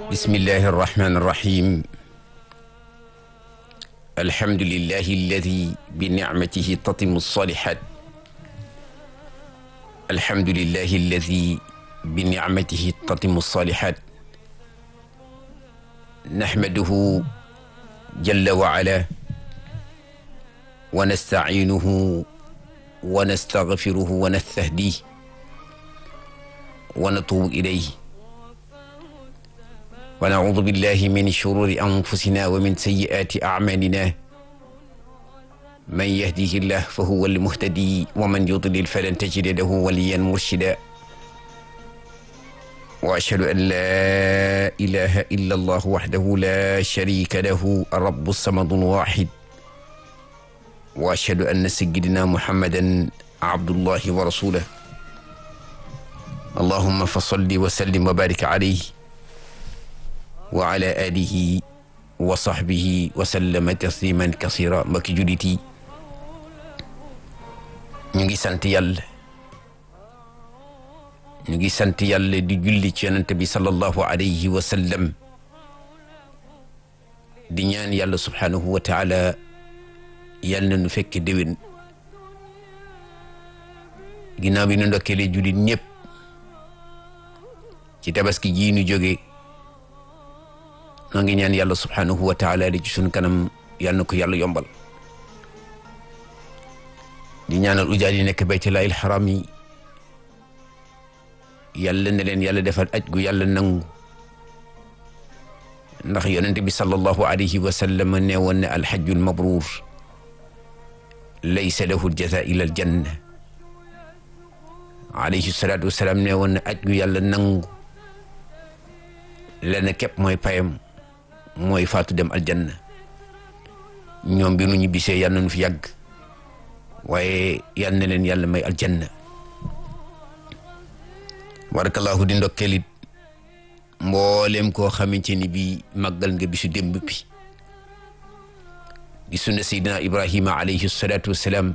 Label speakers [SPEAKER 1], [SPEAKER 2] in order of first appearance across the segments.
[SPEAKER 1] bismillahi arrahmani irrahim alhamdulillahi alladi binicmatihi tatimu alsalihat alhamdulillahi alladi binicmatihi tatimu alsalihat naxmaduhu jalla wa ala wa nastaciinuhu wa nastagfiruhu wa nastahdih wa natuubu ilayhi wa naudu billahi min shururi anfusina wa min sayyi'aati a'maalina man yahdihi llah fa huwa almuhtadi wa man yudlil falan tajida lahu waliyan murshida wa ashhadu an laa ilaha illa allah wahdahu la sharika lahu arrabu samadu alwahid wa ashhadu anna sayyidina muhammadan abdullahi wa rasuluh allahumma fa salli wa sallim wa barik alayhi wa ala alihi wa sahbihi wa sallama tasliman kasira mbokki jullit yi ñu ngi sant yàlla ñu ngi sant yàlla di julli ci yonent bi sallallahu alayhi wa sallam di ñaan yàlla subhanahu wa taala yàlla na nu fekk déwén ginnaaw bi nu ndokkeele jullit ñëpp ci tabaski ji nu jóge noo ngi ñaan yàlla subhanahu wa taala di ci sunu kanam yàlla na ko yàlla yombal di ñaanal ujaal yi nekk baytullaahil xaram yi yàlla na leen yàlla defal aj gu yàlla nangu ndax yonente bi sallallahu alayhi wa sallam ne woon ne alxajjul mabruur laysa lahu jaza ila aljanna alayhi salaatu wasalaam ne woon ne aj gu yàlla nangu lenn képp mooy payam mooy faatu dem aljanna ñoom bi nu ñibbisee yal na nu fi yàgg waaye yal na leen yàlla may aljanna barakallahu di ndokkeelit mboolem koo xamante ni bi màggal nga bisu démb bi di sunna seydina ibrahima alayhi salaatu wassalaam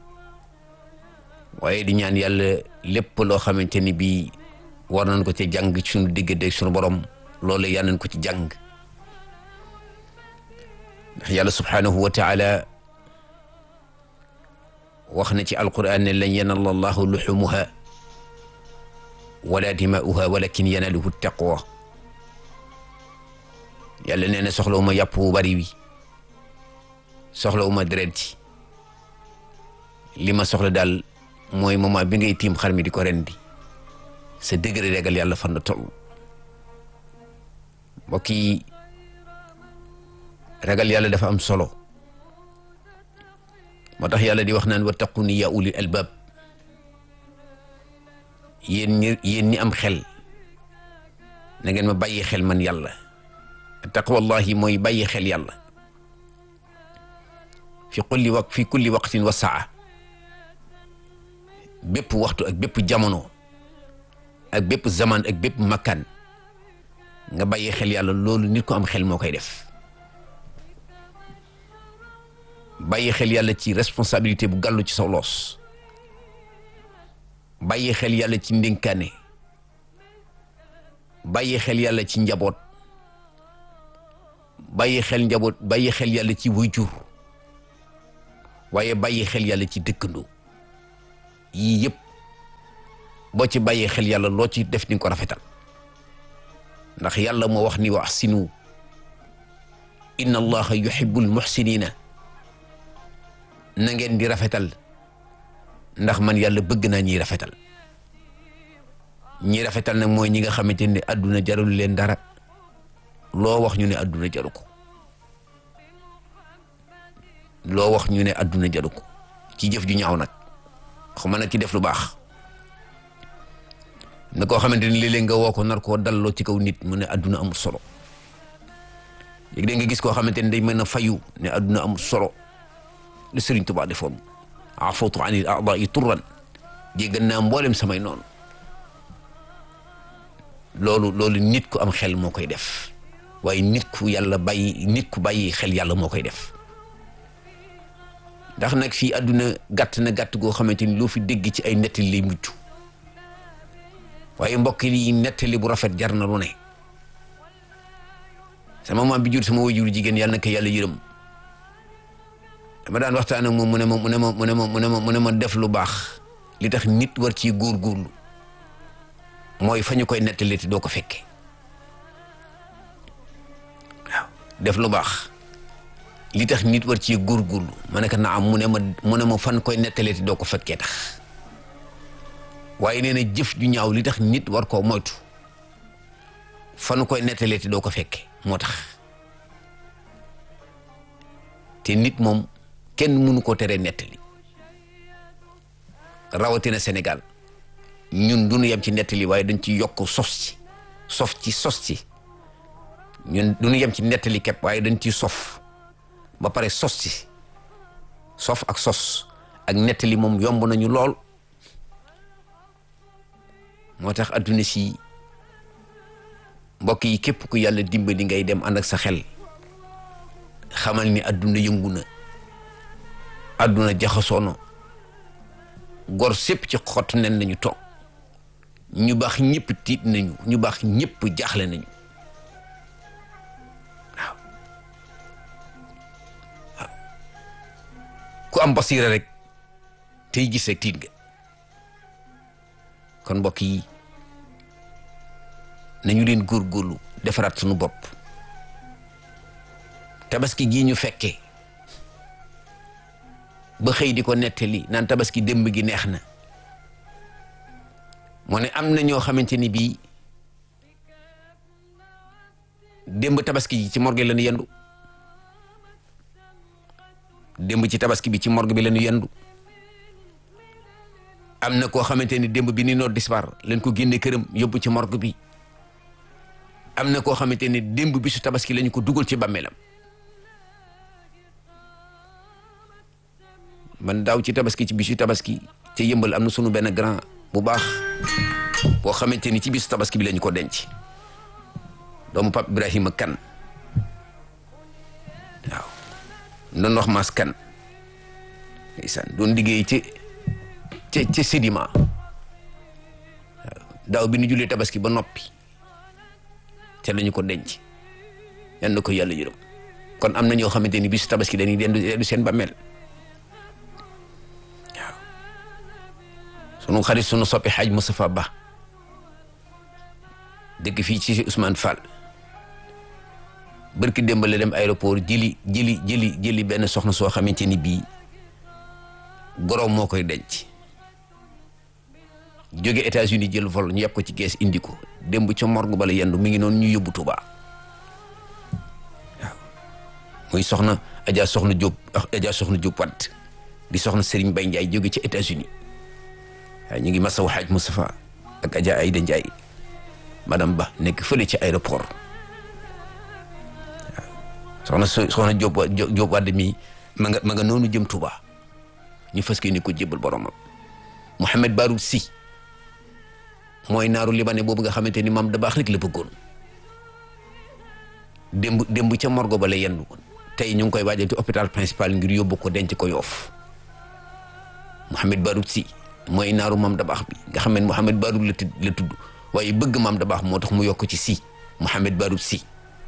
[SPEAKER 1] waaye di ñaan yàlla lépp loo xamante ni bi war nañ ko ci jàng ci sunu diggante sunu borom loolu yal nañ ko ci jàng ndax yàlla subhaanahu wa taala wax na ci alquran ne lan yanala allahu luxumuha wala dimaa'uha walakin yanaluhu taqwa yàlla nee na soxlawuma yàpp wu bari wi soxlawuma deret li ma soxla daal mooy moment bi ngay tiim xar mi di ko rendi sa degré régal yàlla fan la toll mbokk yi ragal yàlla dafa am solo moo tax yàlla di wax naan wattaquni ya ulil albab yéen ñi yéen ñi am xel na ngeen ma bàyyi xel man yàlla taqwallahi mooy bàyyi xel yàlla fi kulli waq fi kulli waqtin wa saa bépp waxtu ak bépp jamono ak bépp zaman ak bépp makkaan nga bàyyi xel yàlla loolu nit ko am xel moo koy def bàyyi xel yàlla ci responsabilité bu gàllu ci sa loos bàyyi xel yàlla ci ndénkaane bàyyi xel yàlla ci njaboot bàyyi xel njaboot bàyyi xel yàlla ci waajur waaye bàyyi xel yàlla ci dëkkandoo yii yëpp boo ci bàyyi xel yàlla loo ci def ni ko rafetal ndax yàlla moo wax ni wa ahsinu inna allaha yuhibbul muhsinina na ngeen di rafetal ndax man yàlla bëgg naa ñiy rafetal ñi rafetal nag mooy ñi nga xamante ne àdduna jarul leen dara loo wax ñu ne àdduna jaru ko loo wax ñu ne àdduna jaru ko ci jëf ju ñaaw nag xuma nag ci def lu baax na koo xamante ni léeg-léeg nga woo ko nar koo dalloo ci kaw nit mu ne àdduna amul solo léegi da nga gis koo xamante ni day mën a fayu ne àdduna amul solo lu Sëriñ Tuubaa defoon afawtu anil a'daa'i turran jéggal naa mboolem samay noonu loolu loolu nit ku am xel moo koy def waaye nit ku yàlla bàyyi nit ku bàyyi xel yàlla moo koy def ndax nag fii àdduna gàtt na gàtt goo xamante ni loo fi dégg ci ay nettali lay mujj waaye mbokk yi nettali bu rafet jar na lu ne sama maam bi jur sama wajuru jigéen yàlla na ko yàlla yërëm dama daan waxtaan ak moom mu ne ma mu ne ma mu ne ma mu ne ma mu ne ma def lu baax li tax nit war ci góorgóorlu mooy fa ñu koy nettali te doo ko fekke waaw def lu baax li tax nit war ci góorgóorlu ma ne ko na am mu ne ma mu ne ma fan koy nettali te doo ko fekkee tax waaye nee na jëf ju ñaaw li tax nit war koo moytu fanu koy nettalee te doo ko fekke moo tax te nit moom kenn mënu ko teree nettali rawatina Sénégal ñun duñu yem ci nettali waaye dañ ci yokk sos ci sof ci sos ci ñun duñu yem ci nettali képp waaye dañ ci sof ba pare sos ci sof ak sos ak nettali moom yomb nañu lool moo tax adduna si mbokk yi képp ku yàlla dimbali ngay dem ànd ak sa xel xamal ni adduna yëngu na adduna jaxasoo na gor sépp ci xott nen nañu toog ñu baax ñëpp tiit nañu ñu baax ñëpp jaaxle nañu waaw waaw ku am basiira rek tey gis rek tiit nga kon mbokk yi nañu leen góorgóorlu defaraat suñu bopp tabaski gii ñu fekkee ba xëy di ko nettali naan tabaski démb gi neex na moo ne am na ñoo xamante ni bii démb tabaski ji ci morgue la ñu yendu démb ci tabaski bi ci morgue bi la ñu yendu am na koo xamante ni démb bi ni noor dispar lañ ko génne këram yóbbu ci morgue bi am na koo xamante ni démb bi su tabaski lañu ko dugal ci bàmmeelam man daaw ci tabaski ci bisu tabaski ca yëmbal am na sunu benn grand bu baax boo xamante ni ci bisu tabaski bi lañu ko denc doomu Pape Ibrahima kan waaw doon wax maas kan ndeysaan doon liggéey ci ca ca sédiment waaw daaw bi nu julee tabaski ba noppi ca lañu ko denc yan na ko yàlla yërëm kon am na ñoo xamante ni bisu tabaski dañuy dendu dendu seen bàmmeel waaw sunu xarit sunu soppi xaaj Moustapha Ba dëkk fii ci Ousmane Fall barki démb la dem aéroport jëli jëli jëli jëli benn soxna soo xamante ni bii goroom moo koy denc jóge États-Unis jël vol ñu yeb ko ci kees indi ko démb ca morgue bala yendu mi ngi noonu ñu yóbbu Touba waaw muy soxna Adja soxna Diop Adja soxna Diop Wade di soxna Serigne Baye Ndiaye jóge ci États-Unis waaye ñu ngi masawu xaaj Moustapha ak Adja Aïda Ndiaye madame Ba nekk fële ci aéroport waaw soxna soxna Diop Diop Wade mi ma nga ma nga noonu jëm Touba ñu fas ni ko jébbal boromam Mouhamed Baroud Sy mooy naaru libanais boobu nga xamante ni maam da baax rek la bëggoon démb démb ca morgo ba la yendu woon tey ñu ngi koy waajal ci hôpital principal ngir yóbbu ko denc ko yoof Mouhamed Baroud Sy mooy naaru maam da baax bi nga xam ne Mouhamed Baroud la tudd la tudd waaye bëgg maam da baax moo tax mu yokk ci Sy Mouhamed Baroud Sy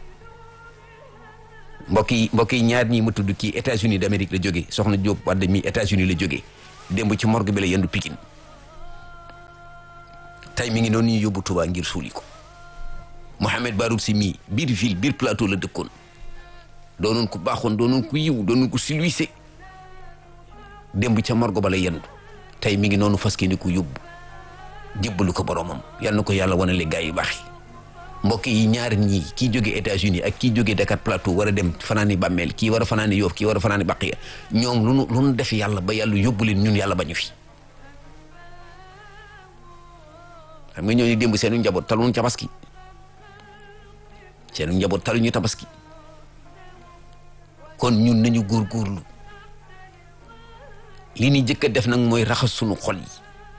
[SPEAKER 1] mbokk yi mbokk yi ñaar ñii ma tudd kii États-Unis d'Amérique la jógee soxna Diop Wade mi États-Unis la jógee démb ci morgue bi la yendu Pikine tey mi ngi noonu ñu yóbbu Touba ngir suuli ko Mouhamed Baroud Sy mii biir ville biir plateau la dëkkoon doonoon ku baaxoon doonoon ku yiw doonoon ku silwise démb ca morgue ba la yendu tey mi ngi noonu fas ni ko yóbbu jébbalu ko boromam yal na ko yàlla wanale gaa yu baax yi mbokk yi ñaar ñii kii jóge États-Unis ak kii jóge Dakar Plateau war a dem fanaani bàmmeel kii war a fanaani Yoof kii war a fanaani Baqiya ñoom lu nu lu nu def yàlla ba yàlla yóbbu leen ñun yàlla bañu fi xam nga ñooñu démb seenu njaboot taluñu tabaski seenu njaboot taluñu tabaski kon ñun nañu góorgóorlu li ni jëkk a def nag mooy raxas sunu xol yi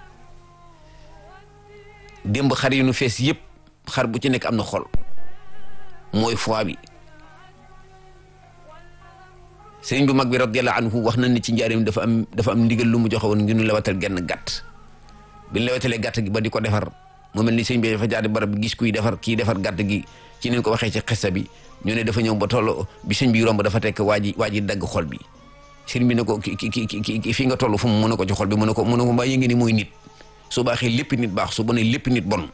[SPEAKER 1] démb xar yi nu fees yëpp xar bu ci nekk am na xol mooy foi bi sëriñ bu mag bi radiyallahu anhu wax na ni ci njaareem dafa am dafa am ndigal lu mu joxe woon ngir ñu lewatal genn gàtt bi ñu lewatalee gàtt gi ba di ko defar mu mel ni sëriñ bi dafa jaar barab gis kuy defar kii defar gàtt gi ci neen ko waxee ci xissa bi ñu ne dafa ñëw ba toll bi sëñ bi romb dafa tekk waa ji waa ji dagg xol bi sëñ bi ne ko ki ki ki ki fii nga toll fu mu mën a ko ci xol bi mu ne ko mu ne ko mbaa yëngi ni mooy nit su baaxee lépp nit baax su bonee lépp nit bon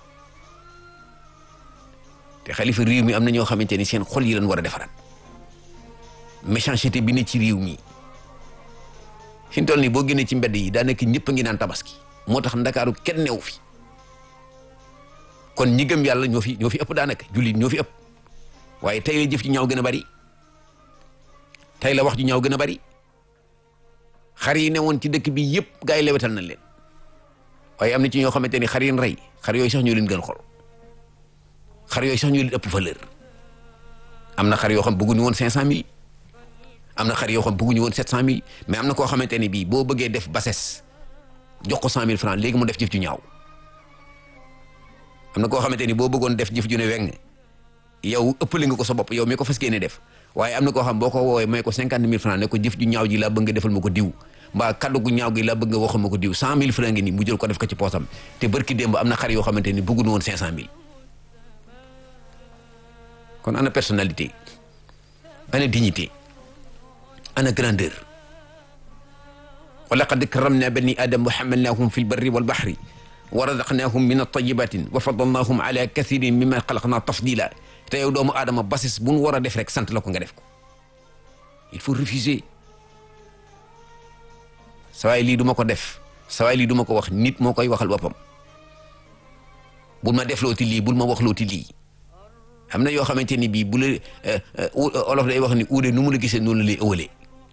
[SPEAKER 1] te xalifa réew mi am na ñoo xamante ni seen xol yi lañ war a defaraat méchanceté bi ne ci réew mi fi mu toll nii boo génnee ci mbedd yi daa nekk ñëpp a ngi naan tabaski moo tax ndakaaru kenn newu fi kon ñi gëm yàlla ñoo fi ñoo fi ëpp daanaka jullit ñoo fi ëpp waaye tey la jëf ji ñaaw gën a bari tey la wax ju ñaaw gën a bari xar yi newoon ci dëkk bi yëpp gaa yi lewetal nañ leen waaye am na ci ñoo xamante ni xar yi rey xar yooyu sax ñoo leen gën xol xar yooyu sax ñoo leen ëpp valeur am na xar yoo xam bëgguñu woon cinq cent mille am na xar yoo xam bëgguñu woon sept cent mille mais am na koo xamante ni bii boo bëggee def bassesse jox ko cent mille francs léegi mu def jëf ju ñaaw am na koo xamante ni boo bëggoon def jëf ju ne weng yow ëppale nga ko sa bopp yow mi ko fas yéene def waaye am na koo xam boo ko woowee may ko cinquante mille francs ne ko jëf ju ñaaw ji laa bëgg nga defal ma ko diw mbaa kaddu gu ñaaw gi laa bëgg nga waxal ma ko diw cent mille francs ngi nii mu jël ko def ko ci poosam te barki démb am na xar yoo xamante ni bëgguñu woon cinq cent mille kon ana personnalité ana dignité ana grandeur wa laqad karramna bani adam wa hamalnahum fi lbarri walbahri wa razaqnahum min altayibatin wa faddalnahum ala kathirin mimma xalaqna tafdila te yow doomu aadama basis bu nu war a def rek sant la ko nga def ko il faut refuser sawaay lii du ma ko def sawaay lii du ma ko wax nit moo koy waxal boppam bul ma def looti lii bul ma wax looti lii am na yoo xamante ni bii bu la olof day wax ni uude nu mu la gisee noonu la lay ëwalee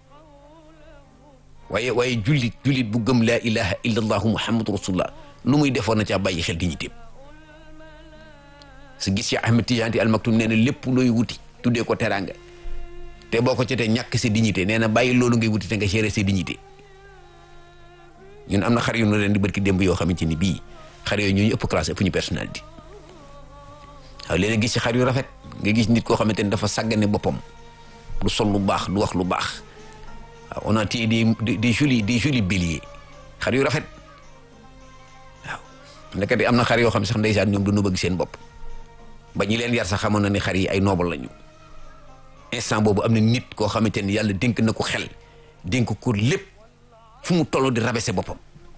[SPEAKER 1] waaye waaye jullit jullit bu gëm laa ilaha illa allahu muhammadu rasulullah lu muy defoon na caa bàyyi xel di ñu téem su gis ci Ahmed Tidiane Al Maktoum nee na lépp looy wuti tuddee ko teraanga te boo ko ci te ñàkk sa dignité nee na bàyyi loolu ngay wuti te nga gérer sa dignité ñun am na xar yu ñu leen di barki démb yoo xamante ni bii xar yooyu ñooñu ëpp classe ëpp ñu personnalité waaw léeg gis ci xar yu rafet nga gis nit koo xamante ni dafa sàggane boppam du sol lu baax du wax lu baax waaw on a téye des des jolis des jolis béliers xar yu rafet waaw ndekete am na xar yoo xam sax ndeysaan ñoom du nu bëgg seen bopp ba ñi leen yar sax xamoon na ni xar yi ay noble lañu instant boobu am na nit koo xamante ni yàlla dénk na ko xel dénk ko lépp fu mu toll di rabaisser boppam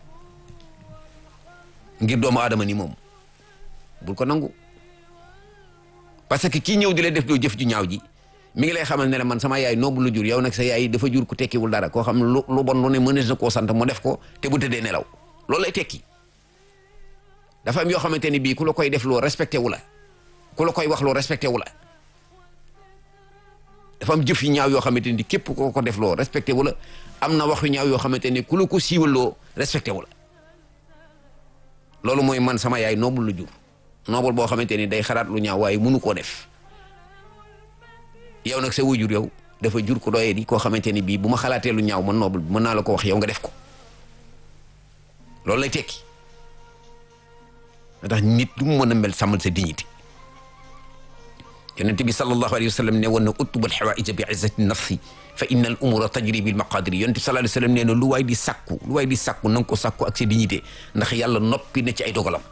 [SPEAKER 1] ngir doomu aadama ni moom bul ko nangu parce que kii ñëw di lay def doo jëf ju ñaaw ji mi ngi lay xamal ne la man sama yaay noobu la jur yow nag sa yaay dafa jur ku tekkiwul dara koo xam lu lu bon lu ne mënees na koo sant mu def ko te bu tëddee nelaw loolu lay tekki dafa am yoo xamante ni bii ku la koy def loo respecté wu la ku la koy wax loo respecté wu la dafa am jëf yu ñaaw yoo xamante ni képp koo ko def loo respecté wu la am na wax yu ñaaw yoo xamante ni ku la ko siiwal loo respecté wu la loolu mooy man sama yaay noobul la jur noobul boo xamante ni day xalaat lu ñaaw waaye mënu koo def yow nag sa wujur yow dafa jur ko doyee di koo xamante ni bii bu ma xalaatee lu ñaaw man noobul mën naa la ko wax yow nga def ko loolu lay tekki ndax nit du mu mën a mel sàmmal sa dignité yonent bi sallallahu alayhi wa sallam ne woon na utubal xawaaija bi izzati nafsi fa inna al umura tajri bil maqadiri yonent bi sallallahu alayhi wa sallam nee na lu waay di sàkku lu waay di sàkku na nga ko sàkku ak sa dignité ndax yàlla noppi na ci ay dogalam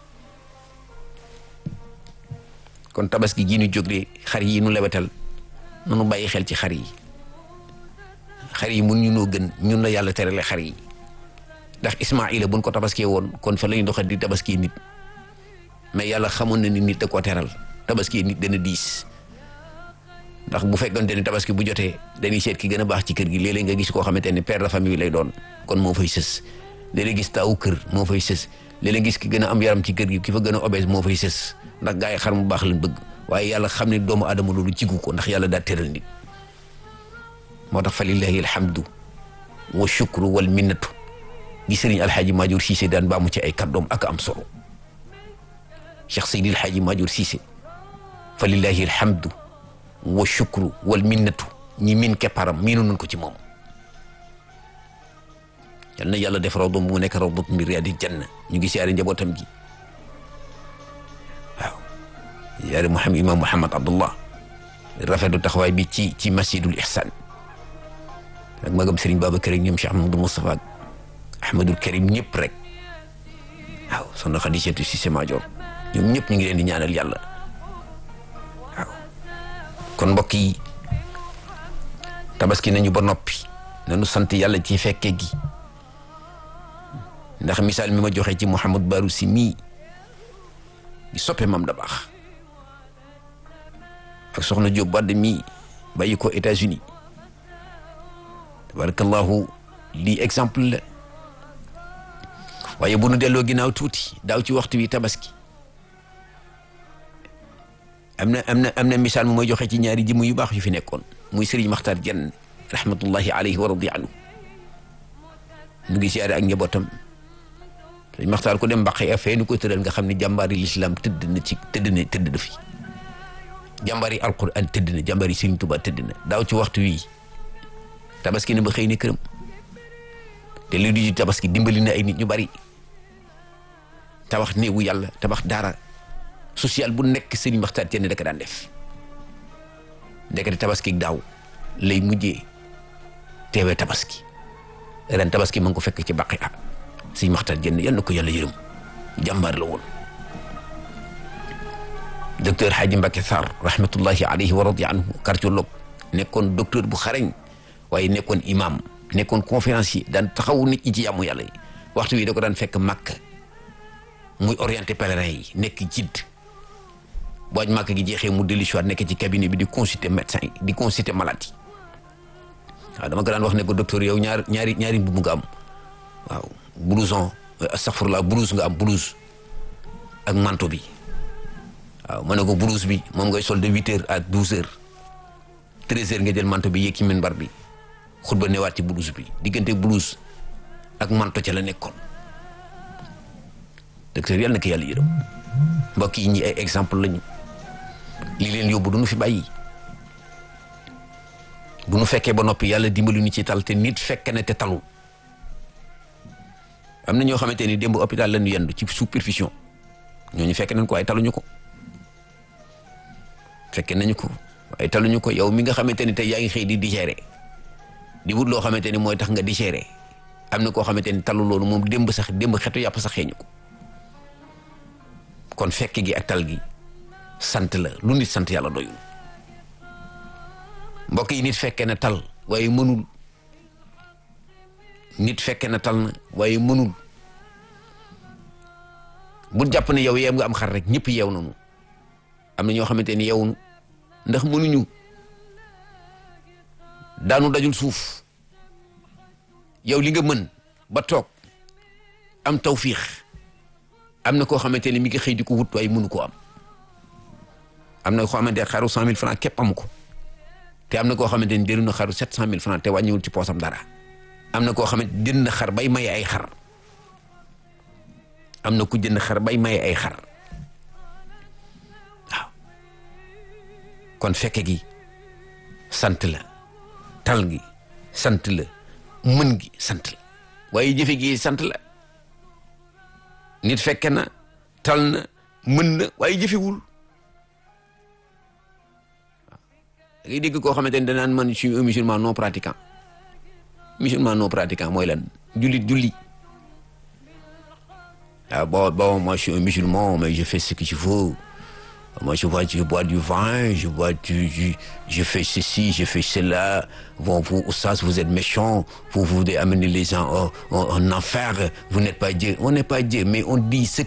[SPEAKER 1] kon tabaski gii ñu jógee xar yi nu lewetal nanu bàyyi xel ci xar yi xar yi mun ñu noo gën ñun la yàlla terale xar yi ndax Ismaila buñ ko tabaskee woon kon fa lañu doxal di tabaski nit mais yàlla xamoon na ni nit da koo teral tabaski nit dana diis ndax bu fekkonte ni tabaski bu jotee dañuy seet ki gën a baax ci kër gi léeg-léeg nga gis koo xamante ni père de famille lay doon kon moo fay sës léeg-léeg gis taawu kër moo fay sës léeg-léeg gis ki gën a am yaram ci kër gi ki fa gën a obèse moo fay sës ndax gaa yi xar mu baax lañ bëgg waaye yàlla xam ne doomu aadama loolu jigu ko ndax yàlla daa teral nit moo tax fa lillahi alhamdu wa shukru wal minnatu gi sëriñ alxaaji Maajoor Siise daan baamu ci ay kàddoom ak am solo Cheikh Seydi alxaaji Maajoor Siise fa lillahi alhamdu wa shukru wal minnatu ñi min kepparam miinu nañ ko ci moom yal na yàlla def rawdom mu nekk rawdat min riyaadi janna ñu ngi siyaare njabootam gi waaw yaare Muhammad imam Muhammad Abdullah rafetlu taxawaay bi ci ci masjidul ihsan ak magam Serigne Babacar ak ñoom Cheikh Ahmadou Moustapha ak Ahmadul Karim ñëpp rek waaw soxna Xadijatu Cissé Madior ñoom ñëpp ñu ngi leen di ñaanal yàlla kon mbokk yi tabaski nañu ba noppi nañu sant yàlla ci fekke gi ndax misaal mi ma joxe ci Mouhamad Barou si mii di soppe mam da baax ak soxna Diop Wade mii bàyyi ko États-Unis tabarakallahu lii exemple la waaye bu nu delloo ginnaaw tuuti daaw ci waxtu wi tabaski am na am na am na misaal mu may joxe ci ñaari jëmm yu baax yu fi nekkoon muy Serigne Makhtar Diène rahmatullahi alayhi wa radi anhu mu ngi siyaare ak njabootam Serigne Makhtar ku dem mbaqe a fee nu ko tëral nga xam ne jàmbaari l'islam tëdd na ci tëdd na tëdd na fi jàmbaari alquran tëdd na jàmbaari Serigne Touba tëdd na daaw ci waxtu wi tabaski na ba xëy na këram te li di tabaski dimbali na ay nit ñu bari tabax néegu yàlla tabax daara social bu nekk Serigne Makhtar Diène da ko daan def ndekete tabaski daaw lay mujjee teewee tabaski ren tabaski ma ngi ko fekk ci baqi a Serigne Makhtar Diène yal na ko yàlla yërëm jàmbaar la woon docteur Hadji Mbacké Sarr rahmatullahi alayhi wa radi anhu cardiologue nekkoon docteur bu xarañ waaye nekkoon imam nekkoon conférencier daan taxawu nit ñi ci yàmmu yàlla yi waxtu wi da ko daan fekk màkk muy orienté pèlerin yi nekk jidd booj màkk gi jeexee mu dellu si waat nekk ci cabinet bi di consulter médecin yi di consulter malade yi waaw dama ko daan wax ne ko docteur yow ñaar ñaari ñaari mbubb nga am waaw blouson astaghfirullah blouse nga am blouse ak manteau bi waaw ma ne ko blouse bi moom ngay sol de huit heures à douze heures treize heures nga jël manteau bi yéeg ci minbar bi xutba newaat ci blouse bi diggante blouse ak manteau ca la nekkoon docteur yàlla na ko yàlla yërëm mbokk yi ñi ay exemple lañu li leen yóbbu du nu fi bàyyi bu nu fekkee ba noppi yàlla dimbali ñu ci tal te nit fekk na te talul am na ñoo xamante ni démb hôpital lañu yendu ci sous perfusion ñooñu fekk nañ ko ay taluñu ko fekke nañu ko waaye taluñu ko yow mi nga xamante ni tey yaa ngi xëy di digérer di wut loo xamante ni mooy tax nga digérer am na koo xamante ni talu loolu moom démb sax démb xetu yàpp sax xeeñu ko kon fekk gi ak tal gi sant la lu nit sant yàlla doyul mbokk yi nit fekke na tal waaye mënul nit fekke na tal na waaye mënul bu jàpp ne yow yeem nga am xar rek ñëpp yeew nañu am na ñoo xamante ni yeewuñu ndax mënuñu daanu dajul suuf yow li nga mën ba toog am tawfiix am na koo xamante ni mi ngi xëy di ko wut waaye mënu koo am am na koo xamante ne xaru cent mille franc képp amu ko te am na koo xamante ni jënd na xaru sept cent mille franc te wàññiwul ci poosam dara am na koo xamante jënd na xar bay maye ay xar am na ku jënd xar bay maye ay xar waaw kon fekke gi sant la tal gi sant la mën gi sant la waaye jëfe gi sant la nit fekke na tal na mën na waaye jëfewul da ngay dégg koo xamante ni danaan man je suis un musulman non pratiquant musulman non pratiquant mooy lan jullit julli ah bon bon moi je suis un musulman mais je fais ce que je veux moi je bois je bois du vin je bois du je, je fais ceci je fais cela bon vous oustaz vous êtes méchant vous voulez amener les gens en, en, en enfer vous n'êtes pas Dieu on n'est pas Dieu mais on dit ce